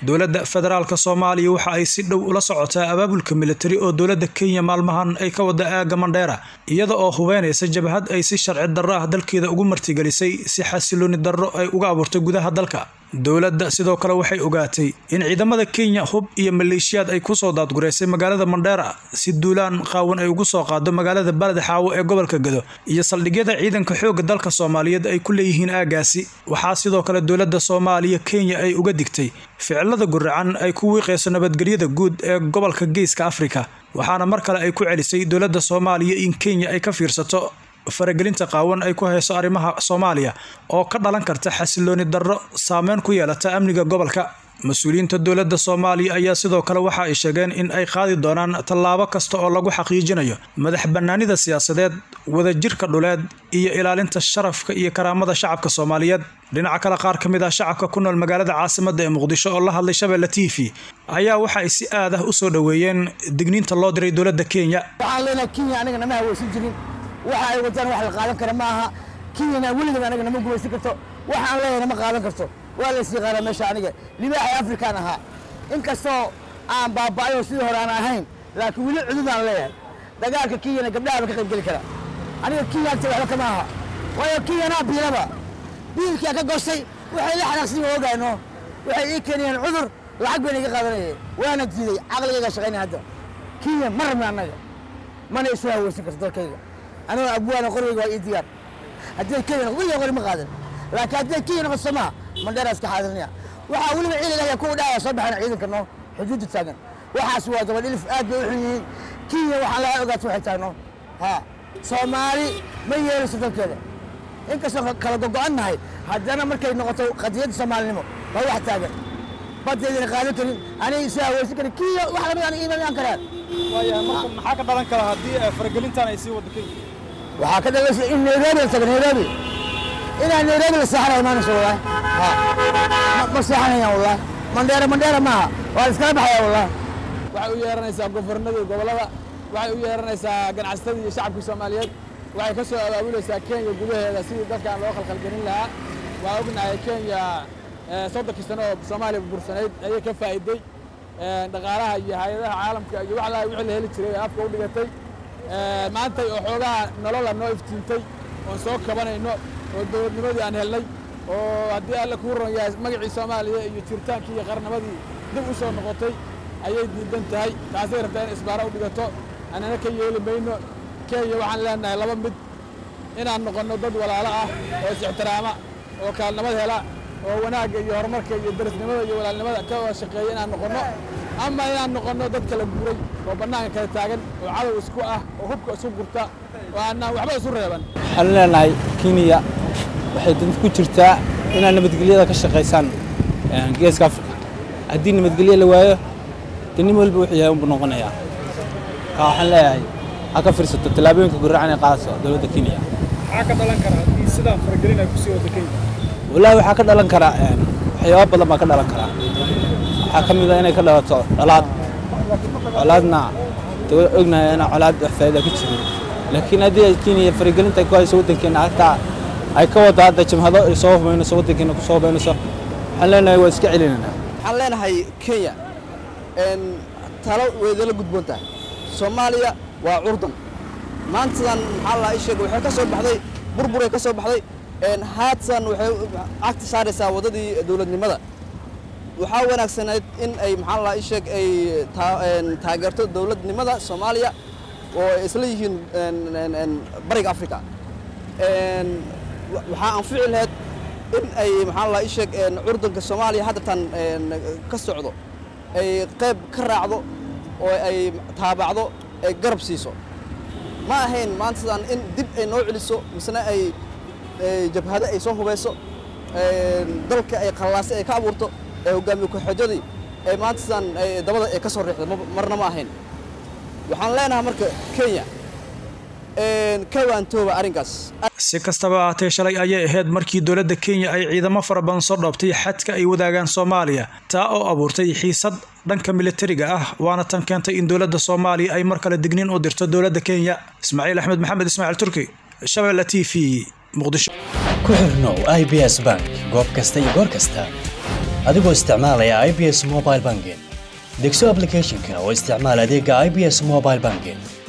dowladda federaalka soomaaliya waxa ay si dhow ula socotaa abaabulka militari oo dowladda kenya maalmahan ay ka wada aaga mandheera iyada oo hubeynaysa jabhad ay si sharci darro ah dalkeeda ugu martigelisay si xasilooni darro ay uga abuurtay gudaha dalka dowladda sidoo kale waxay ogaatay in ciidamada kenya hub iyo maleeshiyaad ay kusoo daadgureysay magaalada mandheera si duulaan qaawan ay ugu soo qaado magaalada baled xaawo ee gobolka gado iyo saldhigyada ciidanka xoogga dalka soomaaliyeed ay ku leeyihiin aagaasi waxaa sidoo kale dowladda soomaaliya kenya ay uga digtay ficilada guracan ay ku wiiqayso nabadgelyada guud ee gobolka geeska afrika waxaana mar kale ay ku celisay dowladda soomaaliya in kenya ay ka fiirsato faragelinta qaawan ay ku hayso arrimaha soomaaliya oo ka dhalan karta xasilooni darro saameyn ku yeelata amniga gobolka mas-uuliyiinta dowladda soomaaliya ayaa sidoo kale waxa ay sheegeen in ay qaadi doonaan tallaabo kasta oo lagu xaqiijinayo madax bannaanida siyaasadeed wadajirka dhuleed iyo ilaalinta sharafka iyo karaamada shacabka soomaaliyeed dhinaca kale qaar ka mid ah shacabka ku nool magaalada caasimadda ee muqdisho oo la hadlay shabeelle t v ayaa waxa ay si aad ah u soo dhoweeyeen digniinta loo diray dowladda kenya waxaan leenahay kenya aniga nama haweysan jirin waxa ay wadaan wax la qaadan kara ma aha kenyana weligeed anaga nama gumaysan karto waxaan leeyahay nama qaadan karto waa la isyiqaana meesha aniga libaaxay afrikaan ahaa inkastoo aan baaba'ay oo sidii hore aan ahayn laakiin weli cududaan leeyahay dagaalka kenyana gabdhaha ba ka qayb geli kara aniga kenya agta waxba kama aha waayo kenyanaa biilaba biilkaa ka goshay waxay la xanaaqsan ogaano waxay ii keenayeen cudur lacag bayna iga qaadanayeen waana diiday caqligayga shaqaynaya hadda kenya ma rabna annaga mana isu haweysan karto dalkayga anigoo abwaana qorigayga waa ii diyaar hadday kenya weliga qori ma qaadan laakiin hadday kenya noqoto somaa mandheera iska xaadirnaya waxaa weliba ciidan ayaa kuwa dhahaya soo baxana ciidanka noo xuduudda taagan waxaas waa dabadhilif aad bay u xun yihiin kenya waxaan laga ogaato waxay tahay noo ha soomaali ma yeelayso dalkeeda inkastoo kala gogo'an nahay haddana markay noqoto qadiyadda soomaalinimo waa wax taagan badeedina qaadan karin aniga isu haweysan karin kenya wax lamid aan iimaan karaan maxaa ka dhalan kara haddii faragelintan ay sii wado kenya waxaa ka dhalaysa in nairobi la tago nairobi inaan nairobi la seexanaya imaanayso wallahi ha ma seexanayaan wallahi mandheera mandheera maaha waa la iskala baxaya wallahi waxay u yeeranaysaa gobornada iyo gobollada waxay u yeeranaysaa ganacsatada iyo shacabkii soomaaliyeed waxay ka soo abaabulaysaa kenya gudaheeda sidii dalkan loo khalkhalgelin lahaa waa ognahay kenya soddonkii sano oo soomaaliya bursanayd ayay ka faa'iiday dhaqaalaha iyo hay-adaha caalamka iyo wax laha wixii la heli jiray afka u dhigatay maantay oo xoogaha nolola noo iftiintay oon soo kabanayno oo dowladnimadii aan helnay oo haddii alle kuu ron yahay magacii soomaaliya iyo jiritaankii iyo qarnimadii dib u soo noqotay ayay diidan tahay taasay rabtaa in isbaara u dhigato annana ka yeeli mayno kenya waxaan leenahay laba mid inaan noqonno dad walaalo ah oo is-ixtiraama oo kaalnimad hela oo wanaagga iyo horumarka iyo darisnimada iyo walaalnimada ka wada shaqeeya inaan noqonno ama inaan noqonno dad kala guuray oo bannaanka kala taagan oo cadow isku ah oo hubka isu gurta oo aanaan waxba isu reeban waxaan leenahay kenya waxay dad ku jirtaa inaad nabadgelyada ka shaqaysaan geeska afrika haddii nabadgelyo la waayo de nin walba wuxuu yahay unbu noqonayaa ka waxaan leeyahay ha ka fiirsato tallaabooyinka guracan ee qaadayso dowladda kenya maxaa ka dhalan kara haddii sidaan faragelin ay kusii wado kenya wallaahi waxaa ka dhalan karaa waxyaaba badan baa ka dhalan karaa waxaa ka mid a inay ka dhalato colaad colaadna de ognahay inaa colaad wax faa'iida ka jirin laakiin haddii ay kenya faragelinta ay ku hayso waddankeena hataa ay ka wado hadda jamhado ay soo hubaynayso waddankeena ku soo hubaynayso waxaan leenahay waa iska celinaynaa waxaan leenahay kenya talo weydala gudboon tahay soomaaliya waa curdan maantadan maxaa la sheega waxay ka soo baxday burburay ka soo baxday haatan waxay cagta saaraysaa waddadii dowladnimada waxaa wanaagsanayd in ay maxaa la sheeg ay taageerto dowladnimada soomaaliya oo ay isla yihiin bariga africa waxaa anfici lahayd in ay maxaa la sheeg curdanka soomaaliya haddatan ka socdo ay qayb ka raacdo oo ay taabacdo ay garab siiso ma ahayn maantadan in dib ay noo celiso misena ay jabhado ay soo hubayso dalka ay qallaasay ay ka abuurto ee hogaamiye ku-xijadii ee maantadan dabada ay ka soo riixdo marna ma ahayn waxaan leenahay marka kenya ka waantooba arrinkaas si kastaba ahaatee shalay ayay ahayd markii dowladda kenya ay ciidamo fara badan soo dhoobtay xadka ay wadaagaan soomaaliya taa oo abuurtay xiisad dhanka militariga ah waana tan keentay in dowladda soomaaliya ay mar kale digniin u dirto dowladda kenya ismaaciil axmed maxamed ismaaciil turki shabeelle t v muqdisho ku xirnow i b s bank goob kasta iyo goor kasta adigoo isticmaalaya i b s mobile banking degso applicationka oo isticmaal adeega i b s mobile banking